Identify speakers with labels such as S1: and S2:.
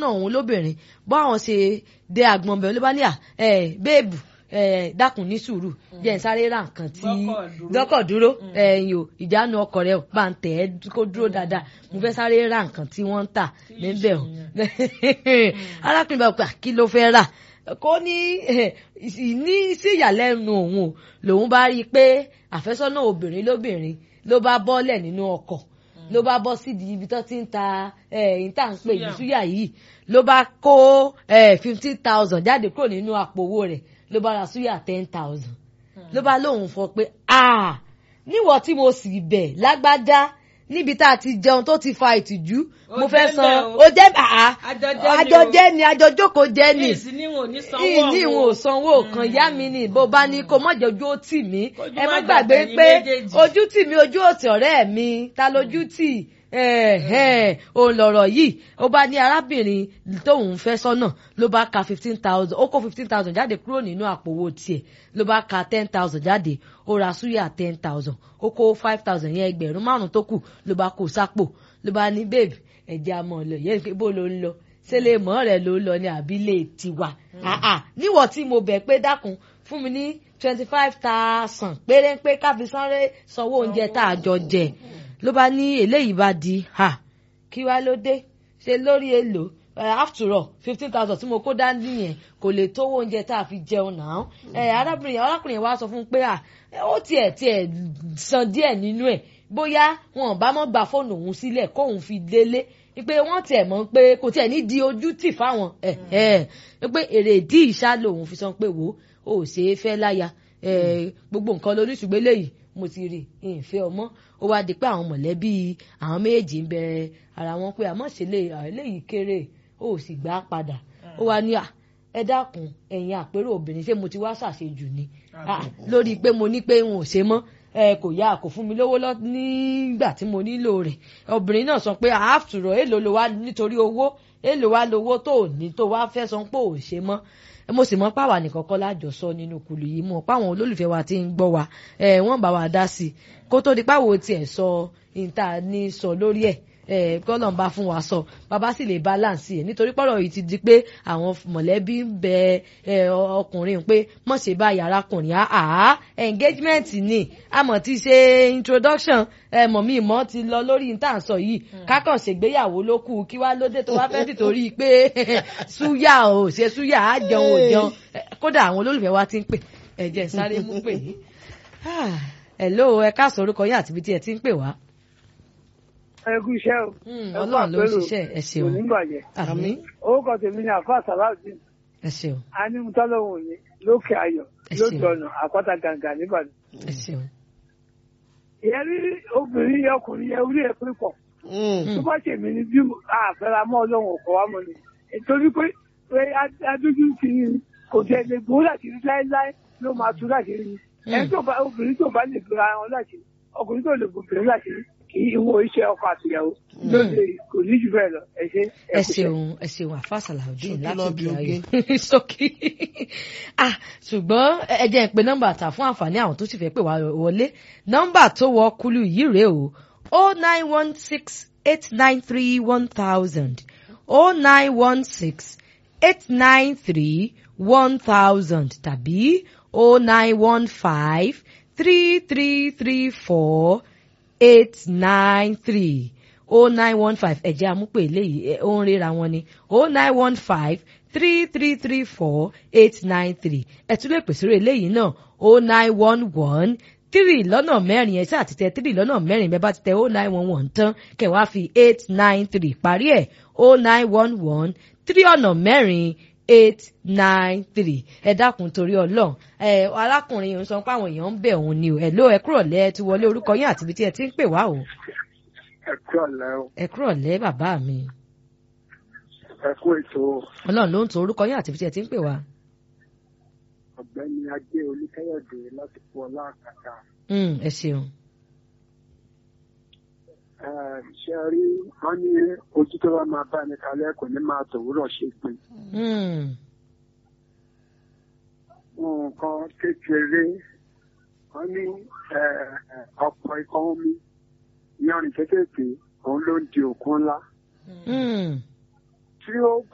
S1: àfẹ́sọ́nà òun lóbìnrin bọ́ àwọn ṣe dé àgbọn bẹ̀rẹ̀ ló bá ní à ẹ̀ bẹ́ẹ̀bù ẹ̀ dákun ní sùúrù jẹ́ ń sáré ra nǹkan tí
S2: Gbọ́kọ̀ dúró.
S1: gbọ́kọ̀ dúró ẹ̀yìn o ìjánu ọkọ̀ rẹ̀ o bá ń tẹ̀ ẹ́ kó dúró dáadáa mo fẹ́ sáré ra nǹkan tí wọ́n ń tà níbẹ̀ o arákùnrin bá gbà kí ló fẹ́ rà kó ní ní sí ìyàlẹ́nu òun o lòun bá rí i pé àfẹ́sọ́nà obìnrin lóbìnrin ló bá bọ́lẹ̀ nínú ọkọ̀ ló bá bọ́ sídìí ibi tó ti ń ta ẹ̀yìn tá à ń pè ní
S2: Súyà.
S1: súyà yìí ló bá kó fifteen thousand jáde kúrò nínú àpò owó rẹ̀ ló bá ra súyà ten thousand ló bá lóun fọ pé ah níwọ̀ tí mo sì bẹ̀ lágbájá níbi tá a ti jẹun tó ti fa ìtìjú
S2: Ó
S1: mo fẹ́
S2: jẹ́
S1: san
S2: bẹ́ẹ̀ o.
S1: ó jẹ́ àá
S2: Àjọjẹ́ ni o.
S1: àjọjẹ́ ni àjọjókòó jẹ́ ni
S2: ní ìsìn níwọ̀n ní sanwó
S1: ìní ìwọ̀n ò sanwó kan yá mi ni bó bá ní kó mọ̀jẹ̀ ojú ó tì mí
S2: Kójú
S1: ẹ má
S2: má
S1: gbàgbé
S2: jàgbẹ̀yìn
S1: pé
S2: méjèèjì.
S1: ojú tì mí ojú òtì ọ̀rẹ́ mi ta lójú tì òun lọ̀rọ̀ yìí ó bá ní arábìnrin tóun fẹ́ sọ́nà ló bá ka fifteen thousand ó kó fifteen thousand jáde kúrò nínú àpò owó tiẹ̀ ló bá ka ten thousand jáde ó ra súyà ten thousand ó kó five thousand yẹn ẹgbẹ̀rún márùn-ún tó kù ló bá kó sápò ló bá ní babe ẹ̀jẹ̀ àmọ́ lọ yẹn pé bó ló ń lọ ṣé lè mọ́ rẹ̀ ló ń lọ ní àbílẹ̀ tiwa Ah, ah. níwọ̀ tí mo bẹ̀ pé dákun fún mi ní twenty five thousand péré pé káfí sáré sanwó oúnjẹ tá a jọ jẹ ló bá ní eléyìí bá di ha kí wá ló dé ṣe lórí èlò Eh, after all fifteen thousand tí mo kó dání yẹn kò lè tówó oúnjẹ tá a fi jẹun náà ẹ arábìnrin arákùnrin yẹn wá sọ fún un pé à ó tiẹ̀ tiẹ̀ san díẹ̀ nínú ẹ̀ bóyá wọn bá mọ́ gba fóònù òun sílẹ̀ kóun fi délé pé wọ́n tiẹ̀ mọ̀ pé kò tiẹ̀ ní di ojú tì fáwọn ẹ̀ ẹ̀ pé èrèdí ìṣá lòun fi sọ pé wò ó ò ṣeé fẹ́ láya eh, gbogbo nǹkan lóníṣùgbọ́n eléyìí mo ti rí ìfẹ́ ọmọ ó wá di pé àwọn mọ̀lẹ́bí àwọn méjì ń bẹ ara wọn pé àmọ́ ṣe lè àwọn eléyìí kéré ó sì gbà á padà ó wá ní à ẹ dákun ẹ̀yin àpérò obìnrin ṣé mo ti wá ṣàṣejù ni Ah, lórí pé mo ní pé n ò ṣe mọ́ ẹ kò yá kò fún mi lówó lọ nígbà tí mo nílò rẹ̀ obìnrin náà sọ pé àáfùrọ̀ èèlò ló wá nítorí owó èèlò wá lówó tó ò ní tó wá fẹ́ sọ pé ò ṣe mọ́ mo sì mọ páwa nìkan kọ́ lájọsọ nínú kùlù yìí mọ̀ páwọn olólùfẹ́ wa ti ń gbọ́ wa ẹ̀ wọ́n bá wa dá sí i kó tó di páwo tiẹ̀ sọ ìta ní sọ lórí ẹ̀ ẹ̀ kọ́lọ̀ ń bá fún wa sọ bàbá sì lè balance ẹ̀ nítorí pọ́rọ̀ yìí ti di pé àwọn mọ̀lẹ́bí ń bẹ ẹ̀ ọkùnrin pé mọ̀ ṣe bá yàrá kùnrin àá engagement ni àmọ̀ ti ṣe introduction ẹ̀ mọ̀ mi mọ̀ ti lọ lórí ìta sọ yìí kákàn ṣègbéyàwó ló kù kí wá lóde tó wá fẹ́ tìtorí pé súyà ò ṣe súyà á jẹun ò jẹun Eh, kódà àwọn olólùfẹ́ wa ti ń pè ẹ jẹ́ n sáré mú pè yín Ah, hello ẹ káàsán orúkọ yín àti ibi tí ẹ ti ń pè wá.
S3: ẹ kú iṣẹ́ o.
S1: Hmm,
S3: Ẹ kú
S1: Ọlọ́run ló ń
S3: àpérò.
S1: ṣiṣẹ́ ẹ ṣeun
S3: kò ní bàjẹ́.
S1: àmín
S3: orúkọ tèmi ni àfa sàláùdín
S1: ẹ ṣeun
S3: anímútọ́lọ́hún ní lókè ayọ̀
S1: Ẹ ṣeun.
S3: lójú ọ̀nà àpáta gàǹgà nìbàdàn.
S1: ẹ ṣeun.
S3: ìyẹn rí obìnrin yẹn ọkùnrin yẹn orí ẹ̀ pé pọ̀ tó bá ṣèmi ni bí àfẹ́ra mọ́ ọlọ́run ọ̀kọ́ wa mọ́ ni nítorí pé pé adójú ti ní kò tẹ̀ lè gbó láti rí láéláé ló máa tú láti rí ni ẹni tó bá obìnrin tó bá lè gbéra wọn láti rí ọkùnrin tó lè gbòbìnrin láti rí kì í wo iṣẹ́ ọkọ àtìyàwó lóde kò ní jù bẹ́ẹ̀ lọ ẹ ṣe
S1: ẹ
S3: kú iṣẹ́.
S1: ṣeun ẹ ṣeun àfa sàlàudeen
S4: Ṣókí
S1: láti
S4: lọ
S1: òkè
S4: bí
S1: ayọ̀ ṣókí ah ṣùgbọ́n ẹ jẹ́ n pe nọ́mbà tà fún àǹfààní àwọn tó sì fẹ́ pè wá wọlé nọ́mbà tó wọ kúlù yìí rèé o o nine one six eight nine three one thousand o nine one six eight nine three one thousand tàbí o nine one five three three three four eight nine three o nine one five ẹ̀jẹ̀ amúpè eléyìí ẹ̀, ó ń ríra wọn ni o nine one five three three three four eight nine three ẹ̀ tún lè pèsè rẹ̀ eléyìí náà o nine one one three lọ́nà mẹ́rin ẹ̀ ṣáà ti tẹ three lọ́nà mẹ́rin bẹ́ẹ̀ bá ti tẹ o nine one one tán kẹ̀ wá fi eight nine three parí ẹ̀ o nine one one three ọ̀nà mẹ́rin eight nine three ẹ dákun torí Ọlọ́run ẹ arákùnrin yìí ń sọ pé àwọn èèyàn ń bẹ̀ òun ni o ẹ ló ẹ kúrò lẹ́ ẹ ti wọlé orúkọ yín àti ibi tí ẹ ti ń pè wá o
S3: ẹ kú ọ̀lẹ́ o
S1: ẹ kúrò lẹ́ bàbá mi
S3: ẹ kú ètò
S1: Ọlọ́run ló ń to orúkọ yín àti ibi tí ẹ ti ń pè wá.
S3: ọ̀gbẹ́ni ajé olùkẹ́yọ̀dé láti fún ọlá àkàtà
S1: Mm, ẹ ṣeun
S3: ṣe rí wọn ní ojú tó bá máa bá ní kalẹ̀ kò ní máa tòwúrọ̀ ṣe pé
S1: Mm,
S3: nǹkan kékeré wọn ní ọ̀pọ̀ ikọ̀ omi yanrìn kékèké òun ló ń di òkun ńlá
S1: mm,
S3: tí ó